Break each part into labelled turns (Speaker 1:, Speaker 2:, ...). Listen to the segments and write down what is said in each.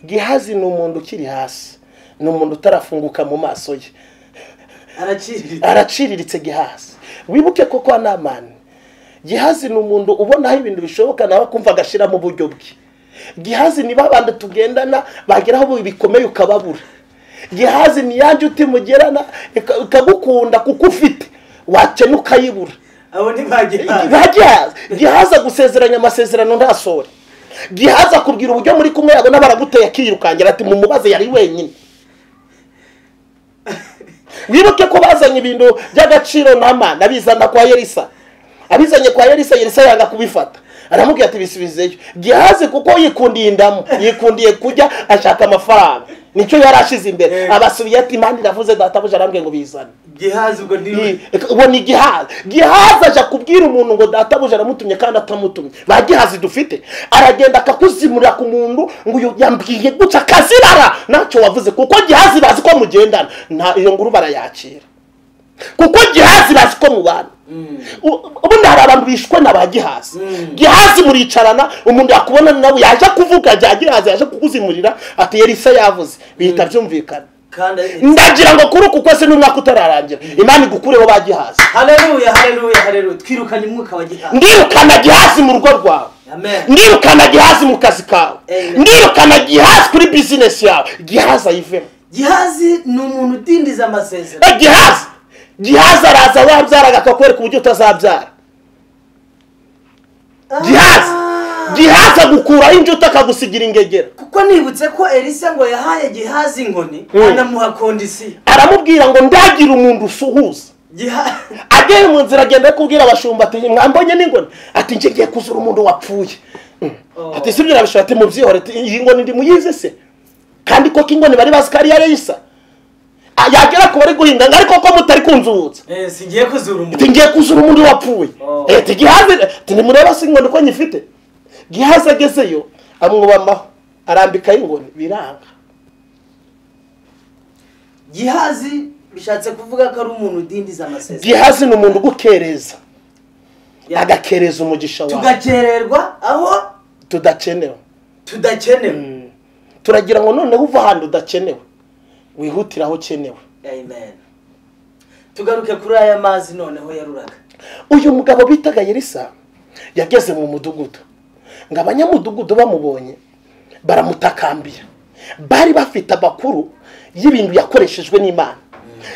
Speaker 1: gihazi ni umuntu ukiri hasi ni umuntu utarafunguka mu maso ye
Speaker 2: araciriritse
Speaker 1: araciriritse gihazi wibuke ko kwa namani gihazi ni umuntu ubonaho ibintu bishoboka nawe akumva agashyiramo uburyo bwe gihazi ni babandi tugendana bageraho bikomeye ukababura gihazi ni ya njuti mugerana ika- ikagukunda kuko ufite wakena ukayibura
Speaker 2: abo ntibagihaza
Speaker 1: ba gihazi gihazi agusezeranya amasezerano ntasore gihazi akubwira uburyo muri kumwe yabona baraguteye akirukangira ati mumubaze yari wenyine wibuke ko bazanye ibintu by'agaciro nama nabizana kwa yerisa abizanye kwa yerisa yerisa yanga kubifata aramubwira ati bisubizeyo gihazi kuko yikundiye indamu yikundiye kujya ashaka amafaranga nicyo yari ashize imbere
Speaker 2: Yego.
Speaker 1: abasubiye ati impande iravuze databuja arambwiye ngo bizane
Speaker 2: gihaza ubwo ni
Speaker 1: ubu ni gihaza gihaza aje kubwira umuntu ngo databuja aramutumye kandi atamutumye ba gihazi dufite aragenda akakuzimurira ku muntu ngo uyu yambwiye gutya akazirara ntacyo wavuze kuko gihazi bazi ko mugendana nta iyo nguru barayakira kuko gihazi bazi ko mubana U- ubundi hari abantu bishwe na ba gihazi gihazi muricarana umuntu yakubona nawe yaje kuvuga bya gihazi yaje kukuzimurira ati yerisa yavuze bihita byumvikana
Speaker 2: kandi
Speaker 1: ndagira ngo kuri uku kwezi n'umwaka utararangira imana igukureho ba gihazi
Speaker 2: hareruya hareruya hareruya twirukanye umwuka wa gihaza
Speaker 1: ndirukana gihazi mu rugo rwawe
Speaker 2: amen
Speaker 1: ndirukana gihazi mu kazi kawe
Speaker 2: Amen.
Speaker 1: ndirukana gihazi kuri bizinesi yawe gihazi ayivemo
Speaker 2: gihazi ni umuntu udindiza amasezerano
Speaker 1: Eh, gihazi gihazi araza wabyaraga akakwereka uburyo utazabyara gihazi
Speaker 2: Ah,
Speaker 1: gihazi agukuraho injuta akagusigira ingegera
Speaker 2: kuko nibutse ko elisa ngo yahaye gihazi inkoni
Speaker 1: Mm.
Speaker 2: anamuha kondisiyo
Speaker 1: aramubwira ngo ndagira umuntu usuhuza
Speaker 2: gihazi
Speaker 1: ageze mu nzira agenda ari kubwira abashumba ati mwambonye n'ingoni ati njye ngiye kuzura umuntu wapfuye
Speaker 2: Oh.
Speaker 1: ati sibyo urabishobora ati mubyihore ati iyi ngoni ndi muyizi se kandi koko ingoni bari bazi ko ari iya reyisa Ah, yagera ku bari guhinga ngo ariko ko mutari kunzuhutsa
Speaker 2: Eh, singiye kuzura
Speaker 1: ati
Speaker 2: umuntu
Speaker 1: ngiye kuzura umuntu wapfuye
Speaker 2: Oh.
Speaker 1: Eh, ati gihaze ati nimureba si ingoni ko nyifite gihaze agezeyo amwubamaho arambikaho ingoni biranga
Speaker 2: gihazi bishatse kuvuga ko ari umuntu udindiza amasezerano
Speaker 1: gihaze ni umuntu ugukereza
Speaker 2: Ya-
Speaker 1: agakereza umugisha wawe
Speaker 2: tugakererwa aho
Speaker 1: tudakenewe
Speaker 2: tudakenewe
Speaker 1: turagira ngo noneho uva ahantu udakenewe wihutire aho ukenewe
Speaker 2: amen tugaruke kuri aya mazi noneho yaruraga
Speaker 1: uyu mugabo bitaga yerisa yageze mu mudugudu ngo abanyamudugudu bamubonye baramutakambira bari bafite amakuru y'ibintu yakoreshejwe n'imana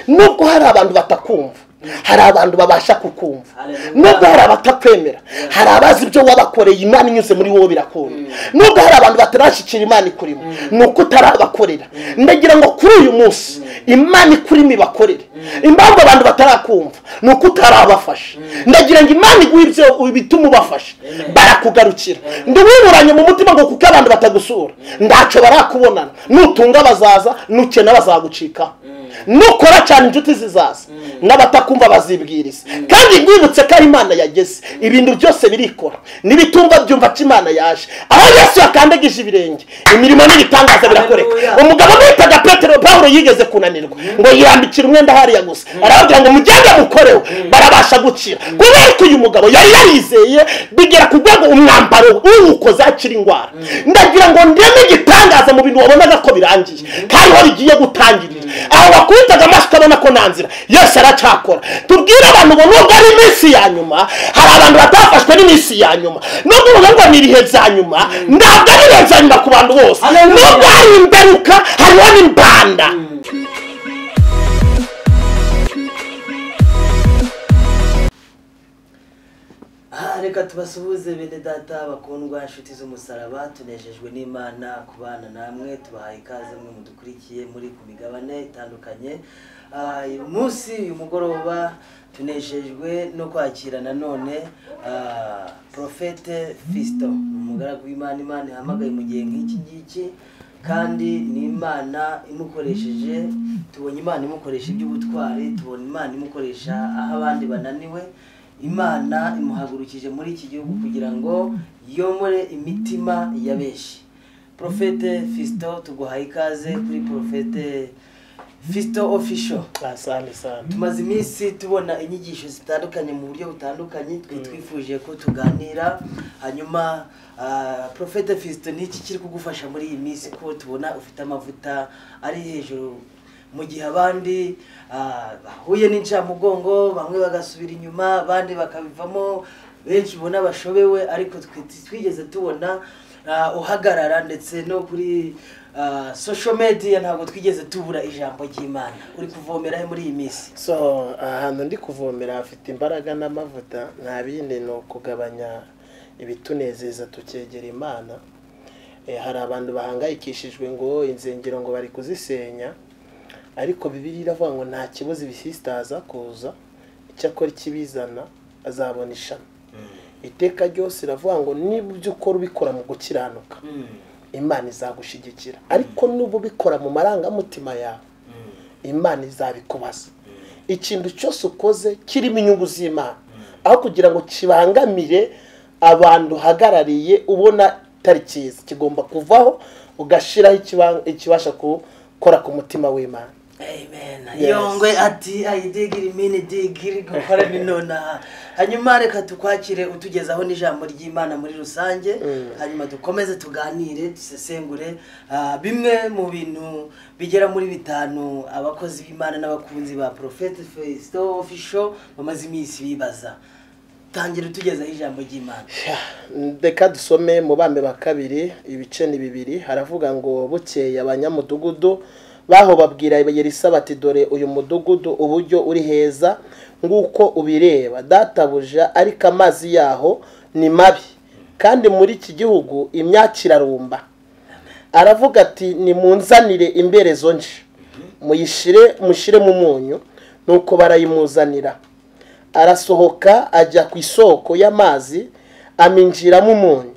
Speaker 1: nubwo hari abantu batakumva hari abantu babasha kukumva
Speaker 2: Hallelujah.
Speaker 1: nubwo hari abatakwemera hari abazi ibyo wabakoreye imana inyuze muri wowe birakunda nubwo hari abantu batarashyikira imana ikurimo ni uko utarabakorera ndagira ngo kuri uyu munsi imana ikurimo ibakorere impamvu abantu batarakumva ni uko utarabafasha ndagira ngo imana iguhe ibyo bituma ubafasha
Speaker 2: Amen.
Speaker 1: barakugarukira ntiwiburanye mu mutima ngo kuko abantu batagusura ntacyo barakubonana nutunga bazaza nukena bazagucikaho nukora cyane inshuti zizaza n'abatakumva bazibwiriza kandi rwibutse ko ari imana yageze ibintu byose birikora n'ibitumva byumva ko imana yaje aho yesu yakandagije ibirenge imirimo n'ibitangaza birakoreka
Speaker 2: Hallelujah.
Speaker 1: umugabo witaga petero pawulo yigeze kunanirwa ngo yirambikira umwenda hariya gusa arababwira ngo mugende mukoreho barabasha gukira kubera ko uyu mugabo yari yarizeye bigera ku rwego umwambaro we uwukoze akira indwara ndagira ngo ndeme igitangaza mu bintu wabonaga ko birangiye kandi aho bigiye gutangirira aho bakubitaga amaso ukabona ko nta nzira yose aracyakora tubwire abantu ngo nubwo ari iminsi ya nyuma hari abantu batafashwe n'iminsi ya nyuma nubwo uvuga ngo ni ibihe bya nyuma ntabwo ari ibihe bya nyuma ku bantu bose
Speaker 2: Hallelujah.
Speaker 1: nubwo hari ingaruka hariho n'imbanda
Speaker 2: aha reka tubasuhuze bene data bakundwa inshuti z'umusaraba tunejejwe n'imana kubana namwe tubahaye ikaze mwe mudukurikiye muri ku migabane itandukanye Ah, uyu munsi uyu mugoroba tunejejwe no kwakira nanone ah, profete fisito ni umugaragu w'imana imana ihamagaye mu gihe nk'iki ngiki kandi ni imana imukoresheje tubonye imana imukoresha iby'ubutwari tubona imana imukoresha aho abandi bananiwe imana imuhagurukije muri iki gihugu kugira ngo yomore imitima ya benshi profete fisito tuguhaye ikaze kuri profete fisito ofisho
Speaker 1: asante sante
Speaker 2: tumaze iminsi tubona inyigisho zitandukanye mu buryo butandukanye twari twifuje ko tuganira hanyuma ah, profete fisito n'iki kiri kugufasha muri iyi minsi ko tubona ufite amavuta ari hejuru mu gihe abandi ah, bahuye n'incamugongo bamwe bagasubira inyuma abandi bakabivamo benshi ubona bashobewe ariko twe twigeze tubona ah, uhagarara ndetse no kuri ah, social media ntabwo twigeze tubura ijambo ry'imana uri kuvomera he muri iyi minsi
Speaker 1: so ahantu ndi kuvomera hafite imbaraga n'amavuta nta bindi ni ukugabanya ibitunezeza tukegera imana Eh, hari abantu bahangayikishijwe ngo inzengero ngo bari kuzisenya ariko bibiri iravuga ngo nta kibazo ibisisita aza kuza icyakora ikibizana azabona ishami iteka ryose riravuga ngo niba ibyo ukora ubikora mu gukiranuka imana izagushigikira ariko nuba ubikora mu marangamutima yawe imana izabikubaza ikintu cyose ukoze kirimo inyungu z'imana aho kugira ngo kibangamire abantu uhagarariye ubona atari cyiza kigomba kuvaho ugashyiraho ikiba- ikibasha gukora ku mutima w'imana
Speaker 2: Amen.
Speaker 1: Yes.
Speaker 2: yongwe ati ayidigiri mini digiri gukora binonaha hanyuma reka tukwakire utugezaho n'ijambo ry'imana muri rusange hanyuma dukomeze tuganire dusesengure ah, bimwe mu bintu bigera muri bitanu abakozi b'imana n'abakunzi ba profete fesito ofisho bamaze iminsi bibaza tangira utugezaho ijambo ry'imana
Speaker 1: reka dusome mu bambe ba kabiri ibice ni bibiri haravuga ngo bukeye abanyamudugudu baho babwira yerisa bati dore uyu mudugudu uburyo uri heza nk'uko ubireba databuja ariko amazi yaho ni mabi kandi muri iki gihugu imyaka irarumba aravuga ati nimunzanire imberezo nje muyishire mushyire mu munyu nuko barayimuzanira arasohoka ajya ku isoko y'amazi aminjiramo umunyu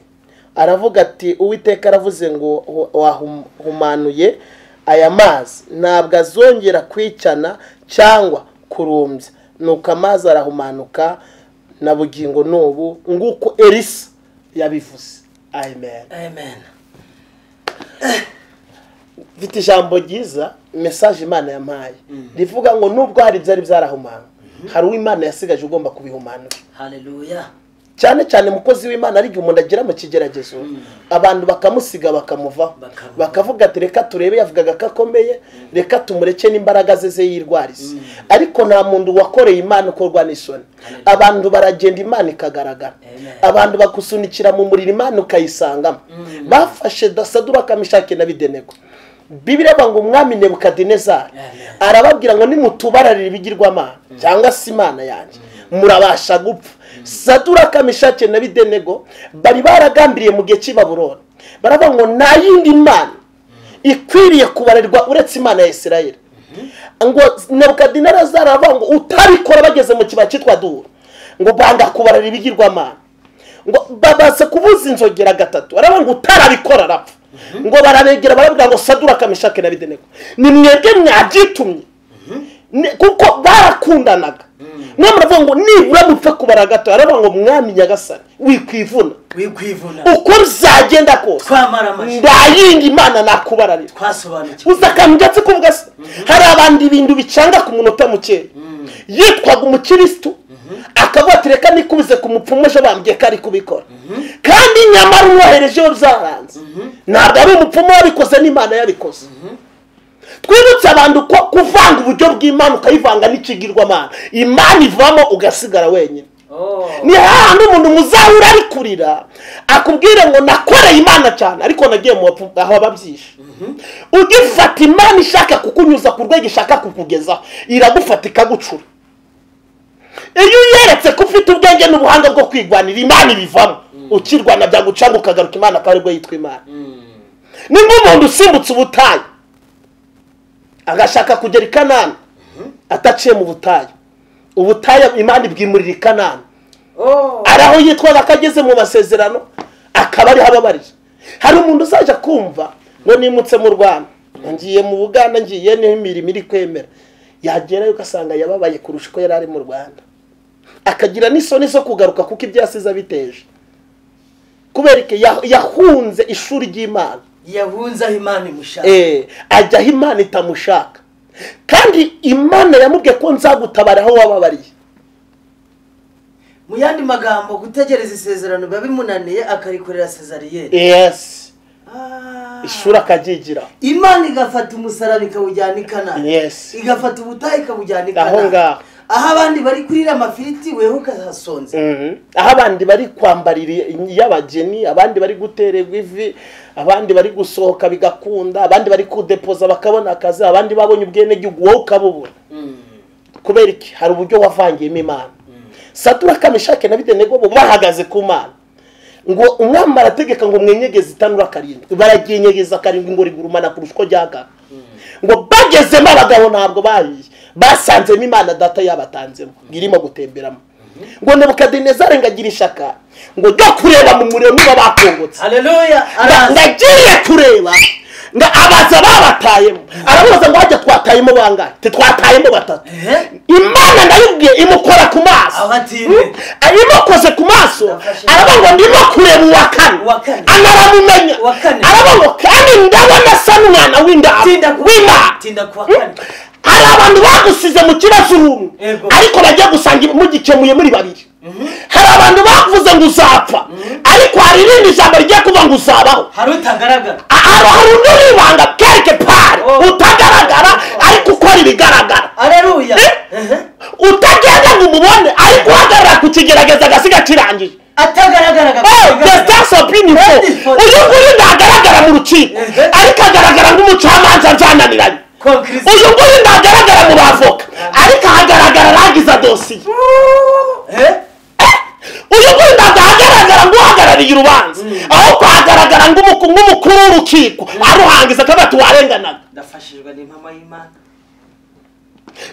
Speaker 1: aravuga ati uwiteka aravuze ngo wahumanuye aya mazi ntabwo azongera kwicana cyangwa kurumbya nuko amazi arahumanuka na bugingo n'ubu nguko erisa yabivuze amen
Speaker 2: amen
Speaker 1: mfite ijambo ryiza mesaje imana yampaye rivuga ngo nubwo hari ibyari byarahumana hari uwo imana yasigaje ugomba kubihumanura
Speaker 2: haleluya
Speaker 1: cyane cyane umukozi w'imana ari igihe umuntu agera mu kigeragezo abantu bakamusiga bakamuvaho
Speaker 2: Bakamuvaho.
Speaker 1: bakavuga ati reka turebe yavugaga ko akomeye reka tumureke n'imbaraga ze ze yirwarize ariko nta muntu wakoreye imana ukorwa n'isoni
Speaker 2: Hallelujah.
Speaker 1: abantu baragenda imana ikagaragara
Speaker 2: Amen.
Speaker 1: abantu bakusunikira mu muriro imana ukayisangamo bafashe dasadura kamishake na bidenego bibiri ngo umwami nebukadinezari
Speaker 2: Amen.
Speaker 1: arababwira ngo nimutubararire ibigirwamana cyangwa se imana yanjye murabasha gupfa sadura kamishake na bidenego bari baragambiriye mu gihe cy'ibaburoni baravuga ngo nta yindi mana ikwiriye kubarerwa uretse imana ya isirayeli ngo nebukadinezari aravuga ngo utabikora bageze mu kibaya cyitwa duhura ngo banga kubarara ibigirwamana ngo babaze kubuza inzogera gatatu baravuga ngo utarabikora arapfa ngo barabegera barabwira ngo sadura kamishake na bidenego ni mwebwe mwabyitumye Ni- kuko barakundanaga mwe muravuga ngo nibura mupfe kubara gato baravuga ngo mwami nyagasani wikwivuna
Speaker 2: wikwivuna
Speaker 1: uko bizagenda kose
Speaker 2: twamara amashyi
Speaker 1: nda yindi imana nakubararira
Speaker 2: twasobanukiwe
Speaker 1: uzi akantu gatse kuvuga se hari abandi ibintu bicanga ku munota mukeya yitwaga umukirisitu akavuga ati reka nikubize ku mupfumu ejo bambwiye ko ari kubikora kandi nyamara umwohereje we byaranze ntabwo ari umupfumu wabikoze n'imana yabikoze twibutse abantu ko kuvanga uburyo bw'imana ukayivanga n'ikigirwamana imana ivamo ugasigara wenyine
Speaker 2: Oh.
Speaker 1: ni hahandi umuntu muzahura ari kurira akubwire ngo nakoreye imana cyane ariko nagiye mu bapfu- aho babyishe ugifata imana ishaka kukunyuza ku rwego ishaka kukugezaho iragufata ikagucura iyo uyeretse ko ufite ubwenge n'ubuhanga bwo kwigwanira imana ibivamo ukirwana byagucanga ukagaruka imana akaba aribwo yitwa imana
Speaker 2: Mm.
Speaker 1: ni nk'umuntu usimbutse ubutayu agashaka kugera i kanani ataciye mu butayu ubutayu imana ibwimurira i kanani
Speaker 2: Oh.
Speaker 1: hari aho yitwaga ko ageze mu masezerano akaba ariho ababarira hari umuntu uzajya kumva ngo nimutse mu rwanda ngiye mu buganda ngiye niho imirimo iri kwemera yagerayo ugasanga yababaye kurusha uko yari ari mu rwanda akagira n'isoni zo kugaruka kuko ibyo yasize abiteje kubera iki yah- yahunze ishuri ry'imana
Speaker 2: yahunze aho imana imushaka
Speaker 1: Eh, ajya aho imana itamushaka kandi imana yamubwiye ko nzagutabara aho wababariye
Speaker 2: mu yandi magambo gutegereza isezerano biba bimunaniye akarikorera sezariyeri
Speaker 1: yesi
Speaker 2: Ah.
Speaker 1: ishuri akagigira
Speaker 2: imana igafata umusaraba ikawujyana i kanana
Speaker 1: Yes.
Speaker 2: igafata ubutaha ikabujyana i
Speaker 1: Aho ngaho.
Speaker 2: kanana aho abandi bari kurira amafiriti weho ukahasonza
Speaker 1: Mhm. aho abandi bari kwambarira iy'abageni abandi bari gutererwa ivi abandi bari gusohoka bigakunda abandi bari kudepoza bakabona akazi abandi babonye ubwenegihugu wowe ukabubura kubera iki hari uburyo wavangiyemo imana satura kamishake na bidenego bo bahagaze ku mana ngo umwami arategeka ngo mwenyegeze itanura karindwi baragiye inyegeza karindwi ngo rigurumana kurusha uko ryaga ngo bagezemo abagabo ntabwo bahiye basanzemo imana data yabatanzemo irimo gutemberamo ngo nebukadinezari ngo agire ishaka ngo ryo kureba mu muriro niba bakongotse
Speaker 2: hareruya
Speaker 1: Nga-
Speaker 2: araza
Speaker 1: ngagiye kureba nga abaza babatayemo arabaza ngo hajya twatayemo bangahe titwatayemo batatu
Speaker 2: Ehe.
Speaker 1: imana ndayibwiye imukora ku maso
Speaker 2: Aho atinde.
Speaker 1: imukoze ku maso
Speaker 2: Ndafashe.
Speaker 1: aravuga ngo ndimo kureba uwa
Speaker 2: Uwa
Speaker 1: kane
Speaker 2: kane.
Speaker 1: anaramumenya
Speaker 2: Uwa kane.
Speaker 1: aravuga ngo kandi ndabona asa n'umwana w'indabo
Speaker 2: tinda ku
Speaker 1: w'imana
Speaker 2: tinda ku wa kane
Speaker 1: hari abantu bagusize mu kibazo urumwe
Speaker 2: Yego.
Speaker 1: ariko bagiye gusanga mugikemuye muri babiri hari abantu bavuze ngo uzapfa ariko hari irindi jambo rigiye kuvuga ngo uzabaho
Speaker 2: hari utagaragara
Speaker 1: A- hari hari undi wibanga quelque part
Speaker 2: Oh.
Speaker 1: utagaragara ariko ukora ibigaragara
Speaker 2: hareruya
Speaker 1: utagenda ngo umubone ariko uhagarara ku kigerageza agasiga kirangiye
Speaker 2: atagaragara
Speaker 1: Oh, the stars of beautiful. uyu nguyu ntagaragara mu rukiko
Speaker 2: Mhm.
Speaker 1: ariko agaragara nk'umucamanza nzananiranye uyu nguyu ntagaragara mu bavoka ariko ahagaragara arangiza dosiye uyu nguyu ntabwo ahagaragara ngo uhagarariye urubanza aho kuhagaragara nk'umuku- nk'umukuru w'urukiko aruhangiza akabato warenganaga
Speaker 2: ndafashijwe n'impama y'imana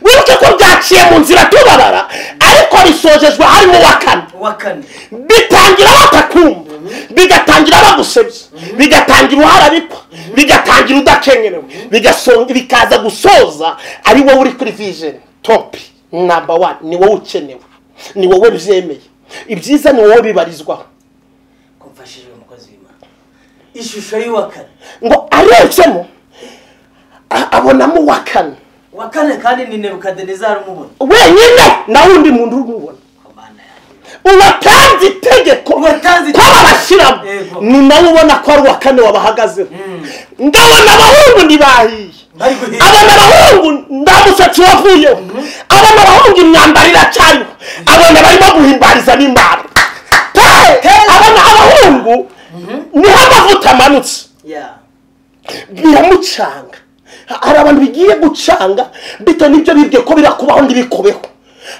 Speaker 1: wibuke ko byaciye mu nzira tubabara ariko bisojejwe harimo uwa kane
Speaker 2: uwa kane
Speaker 1: bitangira batakumva bigatangira bagusebye bigatangira uharabikwa bigatangira udakengerewe bigasonga bikaza gusoza ari wowe uri kuri vijeni topi namba wani ni wowe ukenewe ni wowe byemeye ibyiza ni wowe bibarizwaho
Speaker 2: ko mfashijwe umukozi w'imana ishusho y'uwa kane
Speaker 1: ngo arebyemo a- abonamo uwa kane
Speaker 2: uwa kane kandi ni nebukadinezari umubona
Speaker 1: wenyine nawe undi muntu urumubona
Speaker 2: komana yanjye
Speaker 1: uwatanze itegeko
Speaker 2: Uwatanze
Speaker 1: ko
Speaker 2: itegeko.
Speaker 1: babashyiramo
Speaker 2: Yego.
Speaker 1: ni nawe ubona ko ari uwa kane wabahagazeho ndabona abahungu ntibahiye
Speaker 2: bari guhinga
Speaker 1: abona abahungu nta musatsi wavuyeho abona abahungu imyambaro iracyariho abona barimo guhimbariza n'imbaro Pe! abona abahungu niho amavuta amanutse
Speaker 2: ya
Speaker 1: biramucanga hari abantu bigiye gucanga bitewe n'ibyo bibwiye ko birakubaho ntibikubeho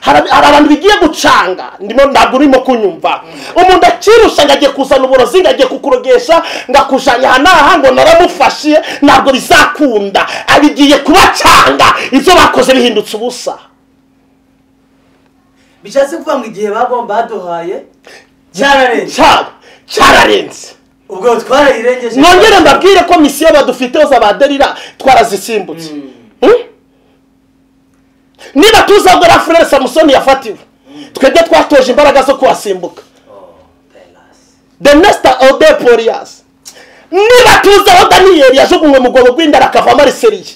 Speaker 1: hari hari abantu bigiye gucanga ndimo ntabwo urimo kunyumva umuntu akirusha ngo agiye kuzana uburozi ngo agiye kukurogesha ngo akujanye aha n'aha ngo naramufashe ntabwo bizakunda abigiye kubacanga ibyo bakoze bihindutse ubusa
Speaker 2: bishatse kuvuga ngo igihe bagomba baduhaye cyararenze
Speaker 1: cyaba cyararenze
Speaker 2: ubwo twarayirengeje
Speaker 1: nongere mbabwire ko misiyo badufiteho za ba derira twarazisimbutse Hmm? niba tuza gora furere samusoni yafatiwe twebwe twatoje imbaraga zo kuhasimbuka
Speaker 2: Oh, Pelas.
Speaker 1: the next ode poliyasi niba tuzi aho daniyeli yajugunywe mu rwobo rw'indara akavamo ariseriye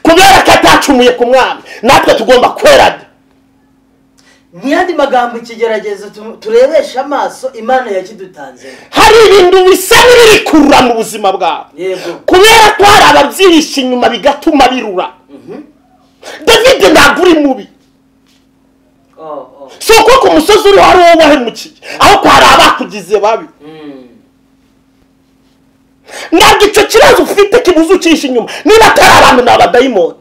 Speaker 1: kubera ko atacumuye ku mwami natwe tugomba kwerada
Speaker 2: mu yandi magambo ikigeragezo tu- turebesha amaso imana yakidutanze
Speaker 1: hari ibintu bisa n'ibiri kurura mu buzima bwawe
Speaker 2: yego
Speaker 1: kubera ko hari ababyihishe inyuma bigatuma birura david ntabwo uri mubi
Speaker 2: Oh, oh.
Speaker 1: si uko ku musozi uriho ari wowe wahemukiye ahubwo hari abakugize babi
Speaker 2: Mm.
Speaker 1: ntabwo icyo kibazo ufite kibuze ucisha inyuma niba atari abantu ni abadayimoni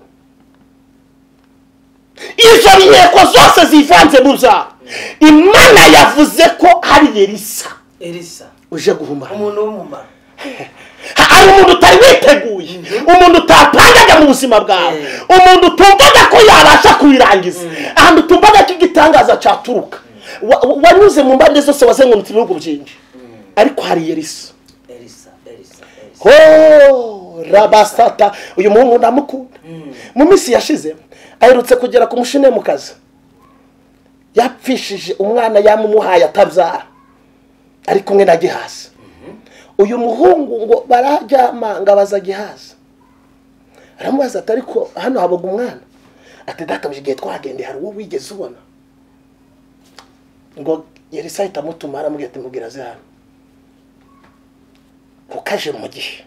Speaker 1: izo nteko zose zivanze mu zawe imana yavuze ko ari yerisa
Speaker 2: elisa
Speaker 1: uje guhumana
Speaker 2: umuntu w'umumaro
Speaker 1: hari umuntu utari witeguye umuntu utapangaga mu buzima bwawe umuntu utumvaga ko yabasha kubirangiza ahantu utumvaga ko igitangaza cyaturuka Wa- wa- wanyuze mu mbande zose wazengurutse ibihugu byinshi ariko hari yerisa
Speaker 2: elisa elisa elisa
Speaker 1: ho rabasata uyu muhungu ndamukunda mu minsi yashize aherutse kugera ku mushine mu kazi yapfishije umwana yamumuhaye atabyara ari kumwe na gihazi uyu muhungu ngo bararyama ngo abaza gihazi aramubaza ati ariko hano habaga umwana ati databuje igihe twahagendeye hari uwo wigeze ubona ngo yari sahita amutuma aramubwira ati mubwira aze hano kuko aje mu gihe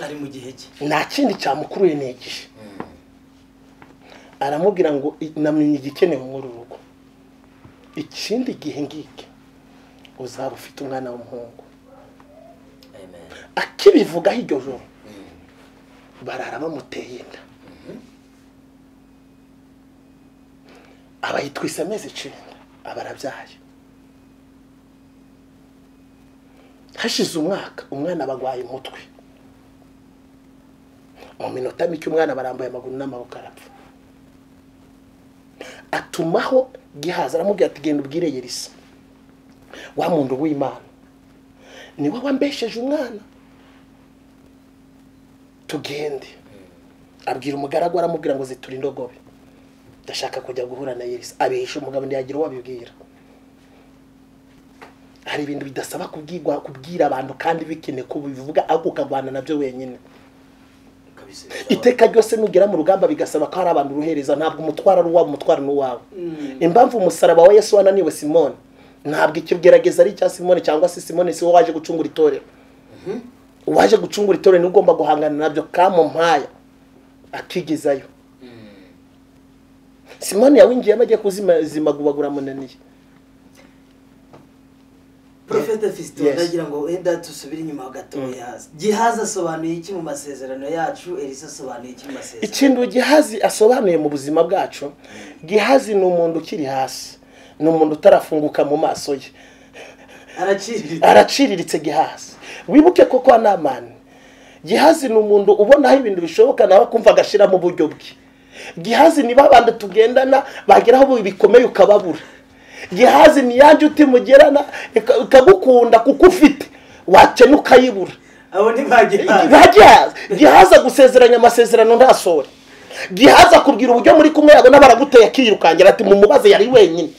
Speaker 2: ari mu gihe cye
Speaker 1: nta kindi cyamukuruye ni igihe aramubwira ngo namenye igikenewe muri uru rugo ikindi gihe ngiki uzaba ufite umwana w'umuhungu
Speaker 2: amen
Speaker 1: akibivugaho iryo joro barara bamuteye inda aba yitwise amezi icyenda aba arabyaye hashize umwaka umwana bagwaye umutwe mu minota mike umwana barambuye amaguru n'amaboko arapfa atumaho gihaza aramubwira ati genda ubwire yerisa wa muntu w'imana niwe wambesheje umwana tugende abwira umugaragu aramubwira ngo zitura indogobe ndashaka kujya guhura na yerisa abihisha umugabo ntiyagira uwo abibwira hari ibintu bidasaba kubwirwa kubwira abantu kandi bikene ko bivuga ariko ukavana nabyo wenyine
Speaker 2: kabisa
Speaker 1: iteka ryose nugera mu rugamba bigasaba ko hari abantu uruhereza ntabwo umutwara ari uwabo umutwara ni uwawe impamvu umusaraba wa yesu wananiwe simone ntabwo icyo gerageza ari icya simone cyangwa se simone si wowe waje gucungura itorero uwaje gucungura itorero niwe ugomba guhangana nabyo kamumpaya akigezayo simone yawinjiyemo agiye kuzima zimagubagura amunaniye
Speaker 2: porofete fisito
Speaker 1: Yes.
Speaker 2: ndagira ngo wenda dusubire inyuma gatoya gihaza asobanuye iki mu masezerano yacu elisa asobanuye iki mu masezerano
Speaker 1: ikintu gihazi asobanuye mu buzima bwacu gihazi ni umuntu ukiri hasi ni umuntu utarafunguka mu maso ye
Speaker 2: araciriritse
Speaker 1: araciriritse gihazi wibuke ko kwa namani gihazi ni umuntu ubonaho ibintu bishoboka nawe akumva agashira mu buryo bwe gihazi ni babandi tugendana bageraho ubu bikomeye ukababura gihazi ni ya njuti mugerana ika- ikagukunda kuko ufite wakena ukayibura
Speaker 2: abo ntibagihaza
Speaker 1: nta gihaza gihaza gusezeranya amasezerano ntasore gihaza akubwira uburyo muri kumwe yabona baraguteye akiyirukangira ati mumubaze yari wenyine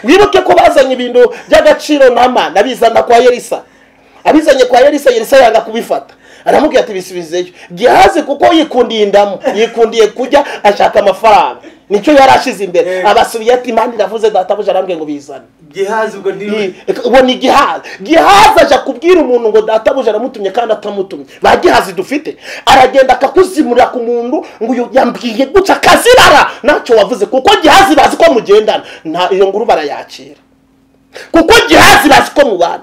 Speaker 1: wibuke ko bazanye ibintu by'agaciro n'amana abizana kwa yerisa abizanye kwa yerisa yerisa yanga kubifata aramubwira ati bisubizeyo gihaze kuko yikundiye indamu yikundiye kujya ashaka amafaranga nicyo yari ashize imbere
Speaker 2: Eh.
Speaker 1: abasubiye ati imana iravuze databuja arambwiye ngo bizane
Speaker 2: gihaza ubwo ni
Speaker 1: ubona igihaza gihaza aja kubwira umuntu ngo databuja aramutumye kandi atamutumye ba gihazi dufite aragenda akakuzimurira ku muntu ngo uyu yambwiye gutya akazirara ntacyo wavuze kuko gihazi bazi ko mugendana nta iyo nguru barayakira kuko gihazi bazi ko mubana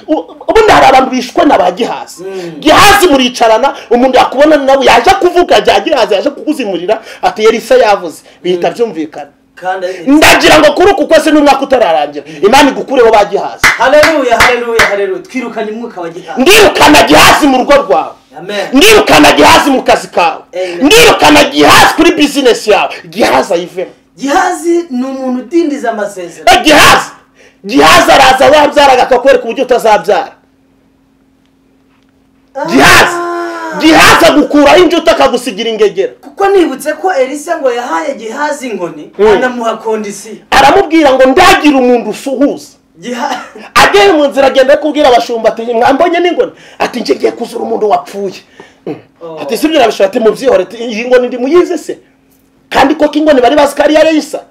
Speaker 1: U- ubundi hari abantu bishwe na ba gihazi
Speaker 2: Mm.
Speaker 1: gihazi muricarana umuntu yakubona nawe yaje kuvuga bya gihazi yaje kukuzimurira ati yerisa yavuze bihita byumvikana
Speaker 2: kandi ari
Speaker 1: ndagira ngo kuri uku kwese n'umwaka utararangira imana igukureho ba gihazi
Speaker 2: hareruya hareruya hareruya twirukanye umwuka wa gihaza
Speaker 1: ndirukana gihazi mu rugo rwawe
Speaker 2: amen
Speaker 1: ndirukana gihazi mu kazi kawe
Speaker 2: Amen.
Speaker 1: ndirukana gihazi kuri bizinesi yawe gihazi ayivemo
Speaker 2: gihazi ni umuntu udindiza amasezerano
Speaker 1: Eh, gihazi gihazi araza wabyaraga akakwereka uburyo utazabyara gihazi
Speaker 2: Ah.
Speaker 1: gihazi agukuraho injuta akagusigira ingegera
Speaker 2: kuko nibutse ko elisa ngo yahaye gihazi inkoni
Speaker 1: Mm.
Speaker 2: anamuha kondisiyo
Speaker 1: aramubwira ngo ndagira umuntu usuhuza
Speaker 2: gihazi
Speaker 1: ageye mu nzira agenda ari kubwira abashumba ati mwambonye n'ingoni ati njye ngiye kuzura umuntu wapfuye Mm.
Speaker 2: Oh.
Speaker 1: ati si byarabishobora ati mubyihore ati iyi ngoni ndi muyizi se kandi koko ingoni bari bazi ko ari iya reyisa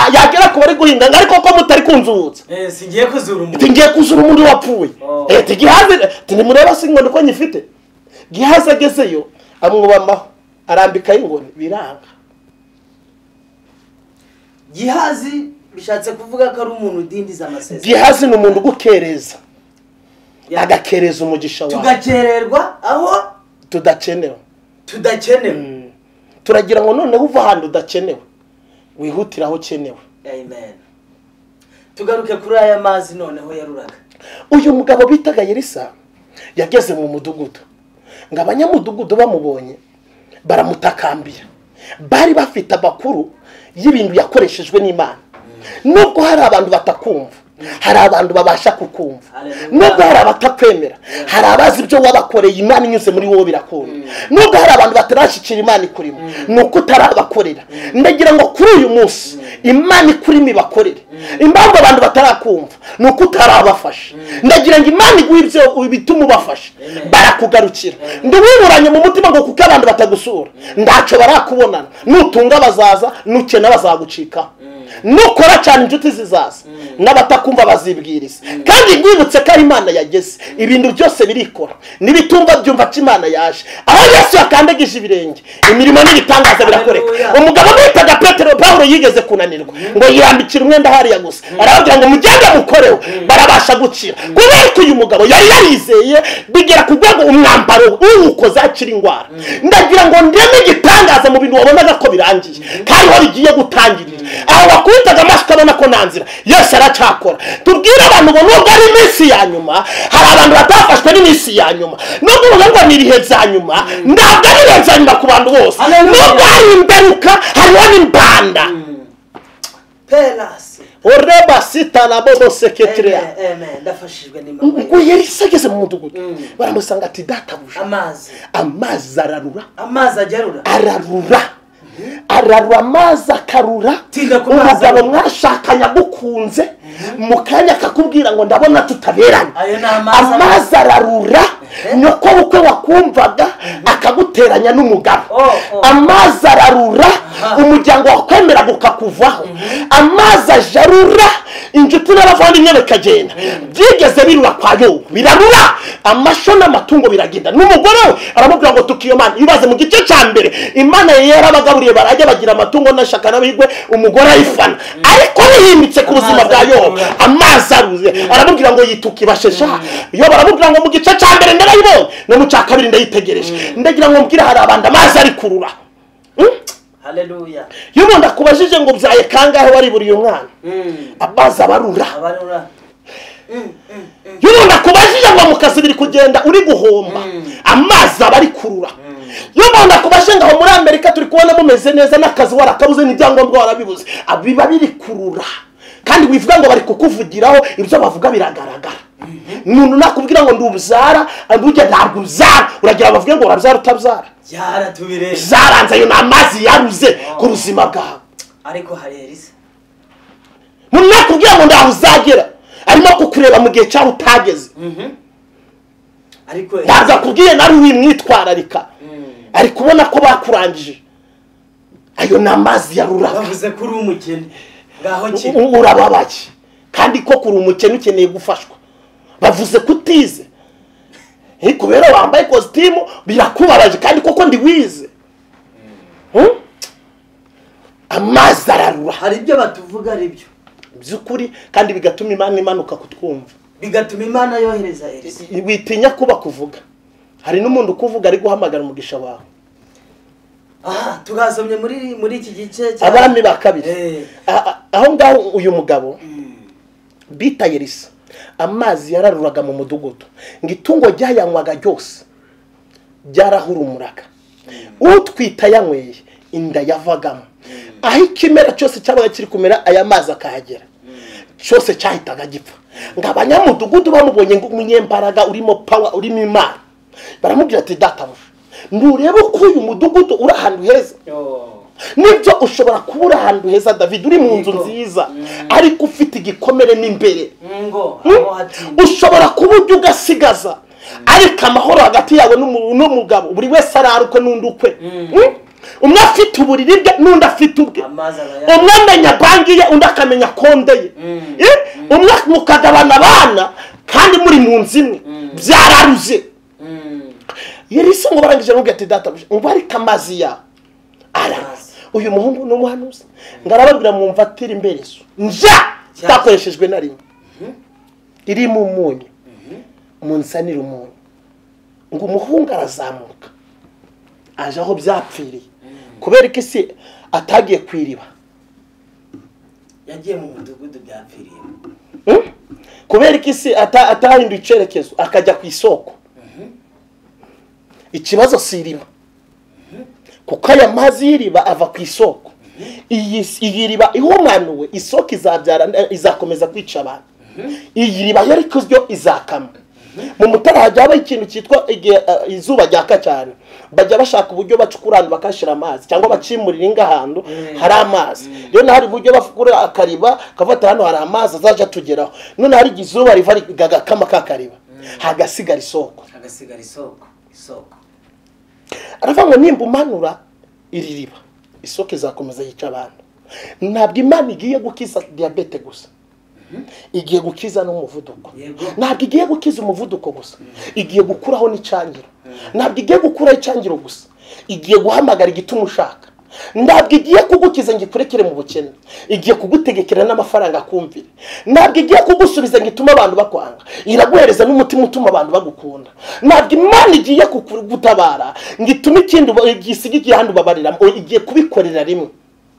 Speaker 1: Ah, yagera ku bari guhinga ngo ariko ko mutari kunzuhutsa
Speaker 2: Eh, singiye kuzura
Speaker 1: ati
Speaker 2: umuntu
Speaker 1: ngiye kuzura umuntu wapfuye
Speaker 2: Oh.
Speaker 1: Eh, ati gihaze ati nimureba si ingoni ko nyifite gihaze agezeyo amwubamaho arambikaho ingoni biranga
Speaker 2: gihazi bishatse kuvuga ko ari umuntu udindiza amasezerano
Speaker 1: gihaze ni umuntu ugukereza
Speaker 2: Ya-
Speaker 1: agakereza umugisha wawe
Speaker 2: tugakererwa aho
Speaker 1: tudakenewe
Speaker 2: tudakenewe
Speaker 1: turagira ngo noneho uva ahantu udakenewe wihutire aho ukenewe
Speaker 2: amen tugaruke kuri aya mazi noneho yaruraga
Speaker 1: uyu mugabo bitaga yerisa yageze mu mudugudu ngo abanyamudugudu bamubonye baramutakambira bari bafite amakuru y'ibintu yakoreshejwe n'imana nubwo hari abantu batakumva hari abantu babasha kukumva
Speaker 2: Hallelujah.
Speaker 1: nubwo hari abatakwemera hari abazi ibyo wabakoreye imana inyuze muri wowe birakunda nubwo hari abantu batarashyikira imana ikurimo ni uko utarabakorera ndagira ngo kuri uyu munsi imana ikurimo ibakorere impamvu abantu batarakumva ni uko utarabafasha ndagira ngo imana iguhe ibyo bituma ubafasha
Speaker 2: Amen.
Speaker 1: barakugarukira ntiwiburanye mu mutima ngo kuko abantu batagusura ntacyo barakubonana nutunga bazaza nukena bazagucikaho nukora cyane inshuti zizaza n'abatakumva bazibwiriza kandi rwibutse ko aho imana yageze ibintu byose birikora n'ibitumva byumva ko imana yaje aho yesu yakandagije ibirenge imirimo n'ibitangaza birakoreka
Speaker 2: Hallelujah.
Speaker 1: umugabo witaga petero pawulo yigeze kunanirwa ngo yirambikira umwenda hariya gusa arababwira ngo mugende mukoreho barabasha gukira kubera ko uyu mugabo yari yarizeye bigera ku rwego umwambaro uwukoze akira indwara ndagira ngo ndeme igitangaza mu bintu wabonaga ko birangiye kandi aho bigiye gutangirira aho bakubitaga amashyi ukabona ko nta nzira yose aracyakora tubwire abantu ngo nubwo ari iminsi ya nyuma hari abantu batafashwe n'iminsi ya nyuma no kuvuga ngo ni ibihe bya nyuma ntabwo ari ibihe bya nyuma ku bantu bose
Speaker 2: Hallelujah.
Speaker 1: nubwo hari imberuka hariho n'imbanda
Speaker 2: perasi
Speaker 1: oreba sitarabo seketiriya
Speaker 2: ndafashijwe
Speaker 1: ubwo
Speaker 2: n'imana
Speaker 1: yari se ageze mu mudugudu baramusanga ati databuja
Speaker 2: amazi
Speaker 1: amazi ararura
Speaker 2: amazi agerura
Speaker 1: ararura ararura amazi akarura
Speaker 2: Tinda ku mazi
Speaker 1: umugabo
Speaker 2: ararura.
Speaker 1: mwashakanye agukunze mu kanya akakubwira ngo ndabona tutaberanye
Speaker 2: ayo ni amazi
Speaker 1: amazi ararura nyoko bukwe wakumvaga akaguteranya n'umugabo
Speaker 2: Oh, oh.
Speaker 1: amazi ararura
Speaker 2: Aha.
Speaker 1: umuryango wakwemeraga ukakuvaho amazi ajarura inshuti n'abavandimwe bikagenda byigeze birura kwa yobu birarura amasho n'amatungo biragenda n'umugore we aramubwira ngo tukiyo mana ibaze mu gice cya mbere imana yari yarabagaburiye barajya bagira amatungo n'ashaka n'abigwe umugore ayifana ariko bihindutse ku buzima bwa
Speaker 2: Amazi
Speaker 1: yobu
Speaker 2: ararura.
Speaker 1: amazi aruze aramubwira ngo yituke ibashesha iyo baramubwira ngo mu gice cya mbere ndarayibonye no mu cya kabiri ndayitegereje ndagira ngo mbwire hari abantu amazi ari kurura Hmm?
Speaker 2: haleluya
Speaker 1: iyo umuntu akubajije ngo byaye kangahe wariburiye umwana amazi abarura
Speaker 2: abarura
Speaker 1: iyo umuntu akubajije ngo mu kazi biri kugenda uri guhomba amazi aba ari kurura iyo umuntu akubajije ngo aho muri amerika turi kubona mumeze neza n'akazi warakabuze n'ibyangombwa warabibuze Ah, biba biri kurura kandi wivuga ngo bari kukuvugiraho ibyo bavuga biragaragara umuntu nakubwira ngo ndi ububyara burya ntabwo ubyara uragira bavuge ngo urabyara utabyara
Speaker 2: yaratubireba
Speaker 1: zaranze ayo ni amazi yaruze ku buzima bwawe
Speaker 2: ariko hari elisa
Speaker 1: umuntu nakubwira ngo ntaho uzagera arimo kukureba mu gihe cyawe utageze
Speaker 2: ariko
Speaker 1: ntabwo akubwiye nawe wimwitwararika ari kubona ko bakurangije ayo ni amazi yaruraka
Speaker 2: bavuze ko uri umukene ngaho kiri
Speaker 1: U- urababaye kandi koko uri umukene ukeneye gufashwa bavuze ko utize Eh, kubera wambaye ikositimu birakubabaje kandi koko ndi wize Hmm? amazi ararura
Speaker 2: hari ibyo batuvuga ari byo
Speaker 1: by'ukuri kandi bigatuma imana imanuka kutwumva
Speaker 2: bigatuma imana yohereza elisa
Speaker 1: witinya kuba kuvuga hari n'umuntu ukuvuga ari guhamagara umugisha wawe
Speaker 2: aha twasomye muri muri iki gice cya-
Speaker 1: abami ba kabiri
Speaker 2: Eh,
Speaker 1: A- a- aho ngaho uyu mugabo bita yerisa amazi yararuraga mu mudugudu ngo itungo ryayanywaga ryose ryarahurumuraga utwita yanyweye inda yavagamo aho ikimera cyose cyabaga kiri kumera aya mazi akahagera cyose cyahitaga gipfa ngo abanyamudugudu bamubonye ngo umunyembaraga urimo pawa urimo imana baramubwira ati databuja nturebe ko uyu mudugudu uri ahantu heza
Speaker 2: yo.
Speaker 1: nibyo ushobora kuba uri ahantu heza david uri mu nzu
Speaker 2: Yego.
Speaker 1: nziza ariko ufite igikomere n'imbere
Speaker 2: ngo aho hatinda
Speaker 1: ushobora kuba ujya ugasigaza ariko amahoro hagati yawe n'umu- n'umugabo buri wese arara ukwe n'undi ukwe Mm? umwe afite uburiri bwe n'undi afite ubwe
Speaker 2: amazi arayanywa
Speaker 1: umwe amenya banki ye undi akamenya konde ye Eh? umwe mukagabana abana kandi muri mu nzu imwe byararuze
Speaker 2: Mm.
Speaker 1: yari se ngo barangije aramubwira ati databuja ngo ariko amazi yawe arara
Speaker 2: Amazi.
Speaker 1: uyu muhungu ni umuhanuzi ngo arababwira mwumva atira imberezo nja itakoreshejwe na rimwe iri mu munyu munsanire umunyu ngo umuhungu arazamuka aje aho byapfiriye kubera ko isi atagiye ku iriba
Speaker 2: yagiye mu mudugudu byapfiriyemo
Speaker 1: Mm? kubera ko isi ata- atahinduye icyerekezo akajya ku isoko ikibazo si iriba kuko aya mazi y'iriba ava ku isoko iyi iyi riba ihumanuwe isoko izabyara izakomeza kwica abantu iyi riba yari kuzyo izakama mu mutara hajya habaho ikintu cyitwa igihe eh, izuba ryaka cyane bajya bashaka uburyo bacukura ahantu bakahashyira amazi cyangwa bakimurira inga ahantu hari amazi rero naho hari uburyo bafukura akariba kafata hano hari amazi azajya atugeraho none hari igihe izuba riva rigakama ka kariba hagasigara isoko
Speaker 2: hagasigara isoko isoko
Speaker 1: aravuga ngo nimba umanura iri riba isoko izakomeza yica abantu ntabwo imana igiye gukiza diyabete gusa igiye gukiza n'umuvuduko
Speaker 2: Yego.
Speaker 1: ntabwo igiye gukiza umuvuduko gusa igiye gukuraho n'icyangiro ntabwo igiye gukuraho icyangiro gusa igiye guhamagara igituma ushaka ntabwo igiye kugukiza ngo ikurekere mu bukene igiye kugutegekera n'amafaranga akumvire ntabwo igiye kugusubiza ngo itume abantu bakwanga iraguhereza n'umutima utuma abantu bagukunda ntabwo imana igiye kugutabara ngo itume ikindi uba- igisiga igihanda ubabariramo igiye kubikorera rimwe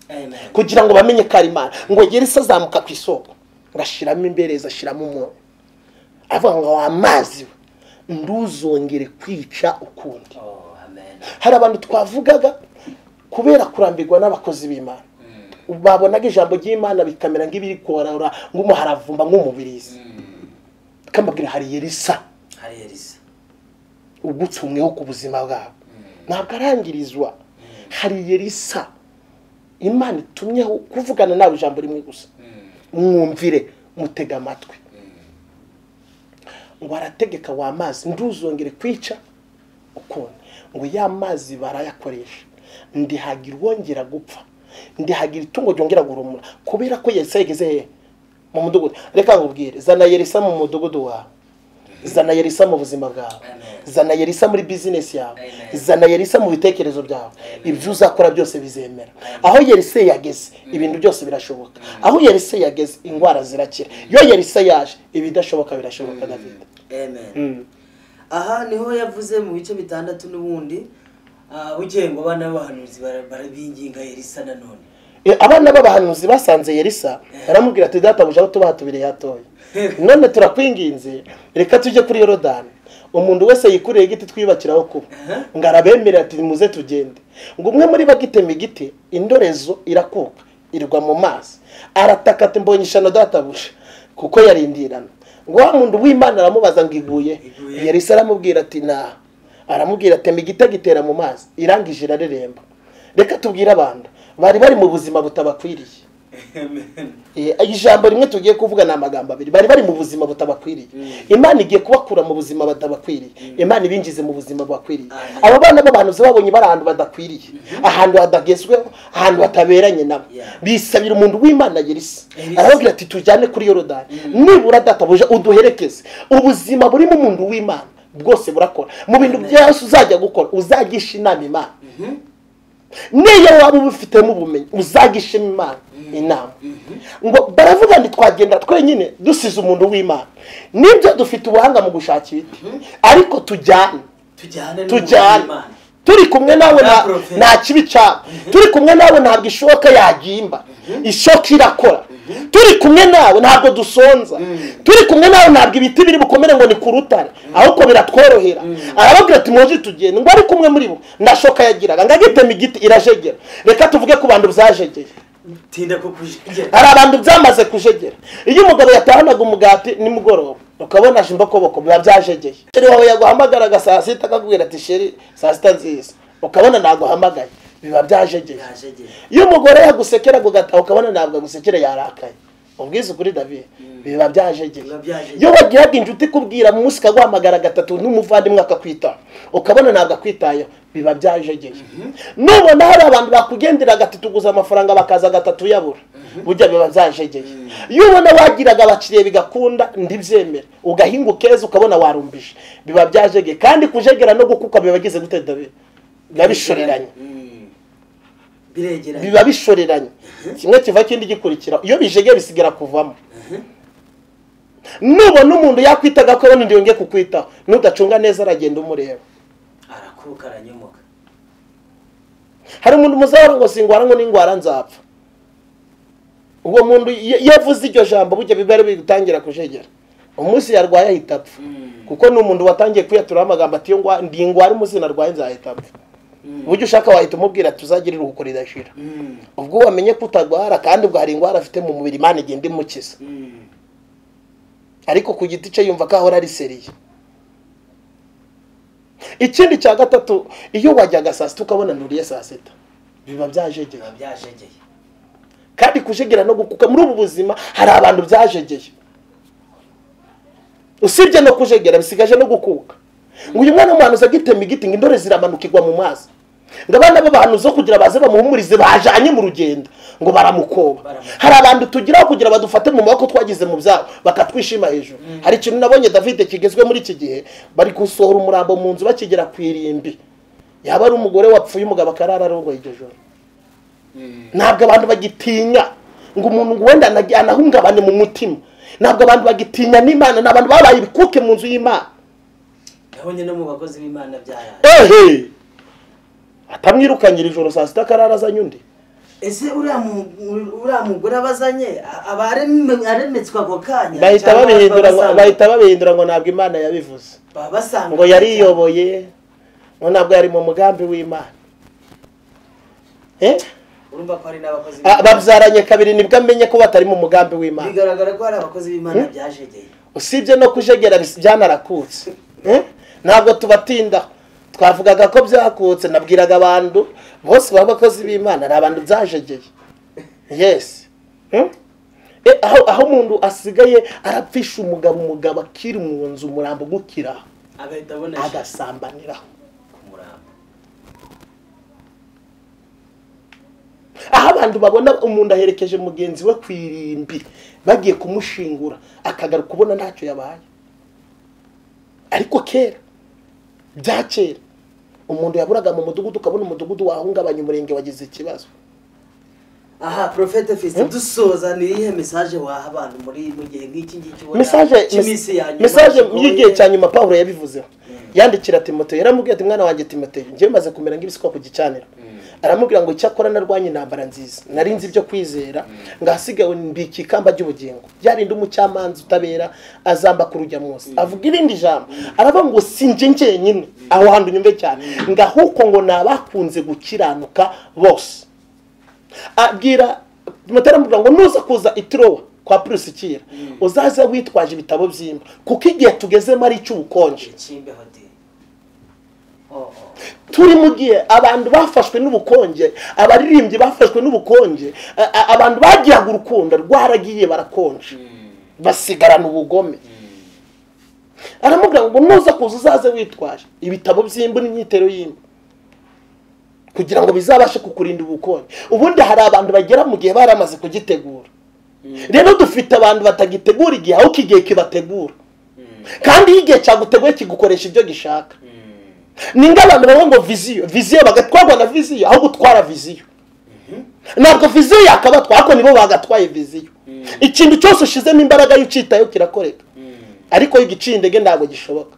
Speaker 2: amen
Speaker 1: kugira ngo bamenye ko ari imana ngo ngere se azamuka ku isoko ngashyiramo imbereza ashyiramo umunyu avuga ngo wa mazi we nduzongere kwica ukundi
Speaker 2: oh amen
Speaker 1: hari abantu twavugaga kubera kurambirwa n'abakozi b'imana babonaga ijambo ry'imana bikamera nk'ibiri korora nk'umuharavumba nk'umubirizi kamabwira hari yerisa
Speaker 2: hari elisa
Speaker 1: ugutsumweho ku buzima bwabo ntabwo arangirizwa hari yerisa imana itumyeho kuvugana nawe ijambo rimwe gusa mwumvire mutega amatwi ngo arategeka wa mazi nduzongere kwica ukuntu ngo ya mazi barayakoresha ndihagira uwongera gupfa ndihagira itungo ryongera gurumura kubera ko yesa yageze hehe mu mudugudu reka nkubwire zana yerisa mu mudugudu wawe zana yerisa mu buzima bwawe
Speaker 2: Amen.
Speaker 1: zana yerisa muri bizinesi yawe
Speaker 2: Amen.
Speaker 1: zana yerisa mu bitekerezo byawe
Speaker 2: Amen.
Speaker 1: ibyo uzakora byose bizemera aho yerise yageze ibintu byose birashoboka aho yerise yageze indwara zirakira iyo yerise yaje ibidashoboka birashoboka david
Speaker 2: amen aha niho yavuze mu bice bitandatu n'ubundi ah, bugiye ngo abana b'abahanuzi bara- barabinginga elisa nanone
Speaker 1: E, abana b'abahanuzi basanze yerisa baramubwira ati databuja aho tubaha tubiri hatoya none turakwinginze reka tujye kuri yorodani umuntu wese yikureye igiti twiyubakiraho kuba ngo arabemerera ati muze tugende ngo umwe muri bo agitema igiti indorezo irakuka irwa mu mazi arataka ati mbonye ishano databuja kuko yarindirana ngo wa muntu w'imana aramubaza ngo iguye
Speaker 2: Iguye.
Speaker 1: yerisa aramubwira ati nta aramubwira atema igiti agitera mu mazi irangije irareremba reka tubwire abantu bari bari mu buzima butabakwiriye
Speaker 2: amen
Speaker 1: Eh, ijambo rimwe tugiye kuvuga ni amagambo abiri bari bari mu buzima butabakwiriye imana igiye kubakura mu buzima batabakwiriye imana ibinjize mu buzima bubakwiriye
Speaker 2: Amen.
Speaker 1: aba bana b'abahanuzi babonye bari ahantu badakwiriye ahantu hadagezweho ahantu bataberanye nabo
Speaker 2: Yeah.
Speaker 1: bisabira umuntu w'imana yerisa
Speaker 2: Yerisa.
Speaker 1: arababwira ati tujyane kuri yorodani nibura databuja uduherekeze ubuzima burimo umuntu w'imana bwose burakora mu bintu
Speaker 2: Amen.
Speaker 1: byose uzajya gukora uzagisha inama imana niyo waba ubifitemo ubumenyi uzagishima imana inama ngo baravuga ngo twagenda twenyine dusize umuntu w'imana nibyo dufite ubuhanga mu gushaka ibiti ariko tujyane
Speaker 2: tujyane
Speaker 1: tujyane
Speaker 2: n'umuntu
Speaker 1: turi kumwe nawe
Speaker 2: Nta
Speaker 1: nta-
Speaker 2: profeti.
Speaker 1: nta kibi cyaba turi kumwe nawe ntabwo ishoka yagimba ishoka irakora turi kumwe nawe ntabwo dusonza turi kumwe nawe ntabwo ibiti biri bukomere ngo ni ku rutare ahubwo biratworohera arababwira ati mwoje tugende ngo ariko umwe muri bo nta shoka yagiraga ngo agitema igiti irajegera reka tuvuge ku bantu byajegeye
Speaker 2: imana tinda ko kujegera
Speaker 1: hari abantu byamaze kujegera iyo umugabo yatahanaga umugati nimugoroba ukabona aje imbokoboko biba byajegeye sheri wawe yaguhamagaraga saa sita akakubwira ati sheri saa sita nziza ukabona ntaguhamagaye biba byajegeye
Speaker 2: yajegera
Speaker 1: iyo umugore yagusekera agugata ukabona ntabwo agusekera yarakaye ubwiza ukuri david biba byajegeye
Speaker 2: biba byajegeye.
Speaker 1: iyo wagiraga inshuti ikubwira mu munsi ikaguhamagara gatatu n'umuvandimwe akakwitaho ukabona ntabwo akwitayeho biba byajegeye nubona hari abantu bakugendera gatatu guza amafaranga bakaza gatatu uyabura burya biba byajegeye iyo ubona wagiraga abakiriya bigakunda ndibyemera ugahinga ukeza ukabona warumbije biba byajegeye kandi kujegera no gukuka biba bigize gute david biba bishoreranye
Speaker 2: Mm. biregeranye
Speaker 1: biba bishoreranye kimwe kiva kindi gikurikira iyo bijegeye bisigara kuvamo nubona umuntu yakwitaga ko abona undi yongeye kukwitaho nudacunga neza aragenda umureba
Speaker 2: arakuka aranyomoka
Speaker 1: hari umuntu muzahora ngo singwara ngo n'ingwara nzapfa uwo muntu iyo iyo avuze iryo jambo burya biba ari gutangira kujegera umunsi yarwaye ahita apfa
Speaker 2: Mm.
Speaker 1: kuko ni umuntu watangiye kwiyaturaho amagambo ati "Iyo ngwa- ndi ingwara umusina arwaye nzahita apfa uburyo ushaka wahita umubwira ati uzagire iruhuko ridashira
Speaker 2: Mm.
Speaker 1: ubwo wamenye ko utagwara kandi ubwo hari indwara afite mu mubiri imana igenda imukiza
Speaker 2: Mm.
Speaker 1: ariko ku giti cye yumva ko ahora ari seriye ikindi cya gatatu iyo wajyaga saa sita ukabona nturiye saa sita biba byajegera
Speaker 2: biba byajegeye
Speaker 1: kandi kujegera no gukuka muri ubu buzima hari abantu byajegeye usibye no kujegera bisigaje no gukuka ngo uyu mwana w'umuhanuzi agitema igiti ngo indore ziramanuka igwa mu mazi ngo abana b'abahanuzi zo kugira baze bamuhumurize bajanye mu rugendo ngo baramukoba hari abantu tugiraho kugira badufate mu maboko twagize mu byabo bakatwishima hejuru hari ikintu nabonye david kigezwe muri iki gihe bari gusohora umurambo mu nzu bakigera ku irimbi yaba ari umugore wapfuye umugabo akarara arongoye iryo joro ntabwo abantu bagitinya ngo umuntu ngo wenda anagi- anahungabane mu mutima ntabwo abantu bagitinya n'imana ni abantu babaye ibikuke mu nzu y'imana
Speaker 2: nabonye no mu bakozi b'imana byaraye
Speaker 1: ehe atamwirukanyira ijoro saa sita akarara azanye undi
Speaker 2: ese uriya mu- uriya mugore abazanye a- aba arem- aremetswe ako kanya
Speaker 1: bahita
Speaker 2: cyangwa
Speaker 1: babihindura ngo-
Speaker 2: basanga-
Speaker 1: bahita babihindura ngo ntabwo imana yabivuze
Speaker 2: baba basanga
Speaker 1: ngo yariyoboye ngo ntabwo yari mu mugambi w'imana Eh?
Speaker 2: urumva ko hari n'abakozi
Speaker 1: Ah,
Speaker 2: b'Imana.
Speaker 1: babyaranye kabiri nibwo amenye ko batari mu mugambi w'imana
Speaker 2: bigaragara ko hari abakozi b'imana byajegeye
Speaker 1: usibye no kujegera bis- byanarakutse Eh? ntabwo tubatinda twavugaga ko byakutse nabwiraga abantu bose baba abakozi b'imana ari abantu byajegeye yes Hmm? Eh, aho aho umuntu asigaye arapfisha umugabo umugabo akiri mu nzu umurambo ugukiraho
Speaker 2: agahita abonesha
Speaker 1: agasambaniraho
Speaker 2: ku murambo
Speaker 1: aho abantu babona umuntu aherekeje mugenzi we ku irimbi bagiye kumushingura akagaruka ubona ntacyo yabaye ariko kera bya kera umuntu yaburaga mu mudugudu ukabona umudugudu wahungabanya umurenge wagize ikibazo
Speaker 2: aha porofete fisi dusoza ni iyihe mesaje waha abantu muri mu gihe nk'iki ngiki ubona
Speaker 1: mesaje
Speaker 2: cy'iminsi ya nyuma
Speaker 1: mesaje
Speaker 2: kigoye?
Speaker 1: y'igihe cya nyuma pawulo yabivuzeho yandikira timoteyo yaramubwira ati mwana wanjye timoteyo njyewe maze kumera nk'ibisukwa ku gicaniro aramubwira ngo icyakora narwanye intambara nziza nari nzi ibyo kwizera ngahasigaye mbika ikamba ry'ubugingo ryarinda umucamanza utabera azamba ku rujya munsi avuga irindi jambo aravuga ngo sinjye njyenyine aho hantu unyumve cyane ngahuko ngo ni abakunze gukiranuka bose abwira mutara mvuga ngo nuza kuza itirowa kwa purisikira uzaze witwaje ibitabo by'imba kuko igihe tugezemo ari icy'ubukonje
Speaker 2: Kimbe Hotel. Oh, oh.
Speaker 1: turi mu gihe abantu bafashwe n'ubukonje abaririmbyi bafashwe n'ubukonje a- a- abantu bagiraga urukundo rwaragiye barakonje basigarana ubugome aramubwira ngo nuza kuza uzaze witwaje ibitabo by'imbu n'imyitero y'imbu kugira ngo bizabashe kukurinda ubukonje ubundi hari abantu bagera mu gihe baramaze kugitegura rero dufite abantu batagitegura igihe ahubwo igihe kibategura kandi iyo igihe cyaguteguye kigukoresha ibyo gishaka ni nk'abantu bavuga ngo viziyo viziyo bagatwarwa na viziyo aho gutwara viziyo ntabwo viziyo yakabatwa ariko nibo bagatwaye viziyo ikintu cyose ushyizemo imbaraga iyo ucyitayeho kirakoreka ariko iyo ugiciye intege ntabwo gishoboka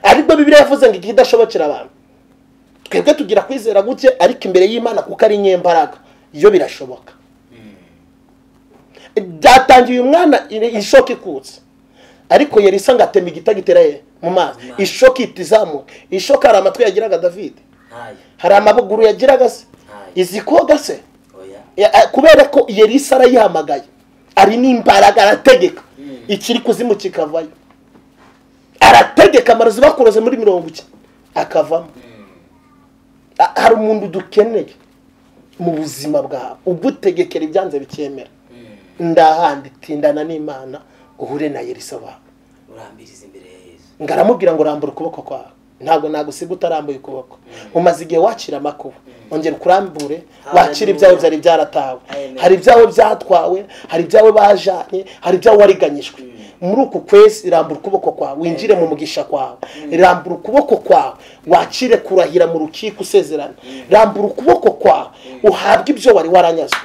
Speaker 1: ariko bibiliya yavuze ngo ikidashobokera abantu twebwe tugira kwizera guke ariko imbere y'imana kuko ari nyembaraga iyo birashoboka byatangiye uyu mwana ishoka ikutse ariko yerisa ngo atema igiti agitera he mu mazi
Speaker 2: Mu mazi.
Speaker 1: ishoka ihita izamuka ishoka hari amatwi yagiraga davide
Speaker 2: Ntayo.
Speaker 1: hari amaguru yagiraga se
Speaker 2: Ntayo.
Speaker 1: izi koga se
Speaker 2: Oya.
Speaker 1: Ya- a- kubera ko yerisa arayihamagaye ari n'imbaraga arategeka ikiri kuzimu kikavayo arategeka amarozi bakuroze muri mirongo iki akavamo A- hari umuntu dukeneye mu buzima bwawe ugutegekera ibyanze bikemera ndahandi tindana n'imana uhure na yerisa wawe
Speaker 2: urambiriza imbere ya yesu
Speaker 1: ngo aramubwira ngo rambura ukuboko kwawe ntabwo nagusiga utarambuye ukuboko umaze igihe wakira amakuba ongera ukurambure wakira ibyawe byari byaratawe
Speaker 2: Amen.
Speaker 1: hari ibyawe byatwawe hari ibyawe bajanye hari ibyawe wariganyijwe muri uku kwezi rambura ukuboko kwawe winjire mu mugisha kwawe rambura ukuboko kwawe wakire kurahira mu rukiko usezerana rambura ukuboko kwawe uhabwe ibyo wari waranyazwe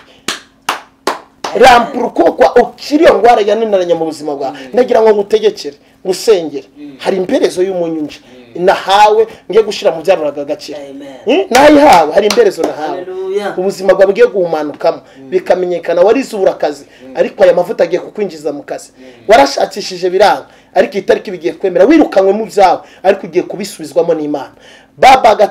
Speaker 1: rambura ukuboko ukiri iyo ndwara yananiranye mu buzima bwawe nagira ngo ngutegekere ngusengere hari imberezo y'umunyunja nahawe ngiye gushyira mu byaruraga agaciro
Speaker 2: Amen.
Speaker 1: Eh, nayihawe hari imberezo nahawe
Speaker 2: Hallelujah.
Speaker 1: ubuzima bwawe bugiye guhumanukamo bikamenyekana warize uburakazi ariko aya mavuta agiye kukwinjiza mu kazi warashakishije biranga ariko iyi tariki bigiye kwemera wirukanwe mu byawe ariko ugiye kubisubizwamo n'imana baba